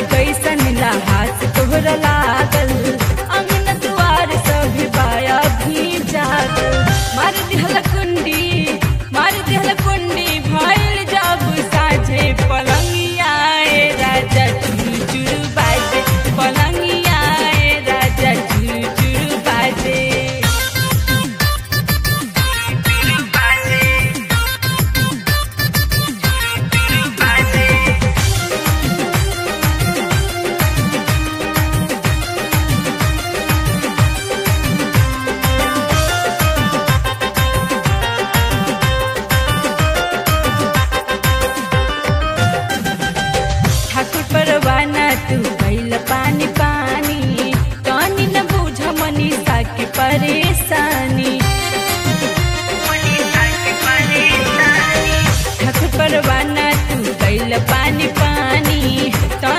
कैसन लहास तोहरा लागल अंगन दुआर सभी बाया भी जागल मार दिहल कुंडी मार दिहल कुंडी भइल जब साझे पलंगिया ए राजा चुचुर बाजे पलंगिया ए राजा चुचुर बाजे ठाकुर परवाना तू भइल पानी पानी तनी न बुझ मनीषा के परेशानी ठाकुर परवाना तू भइल पानी पानी तनी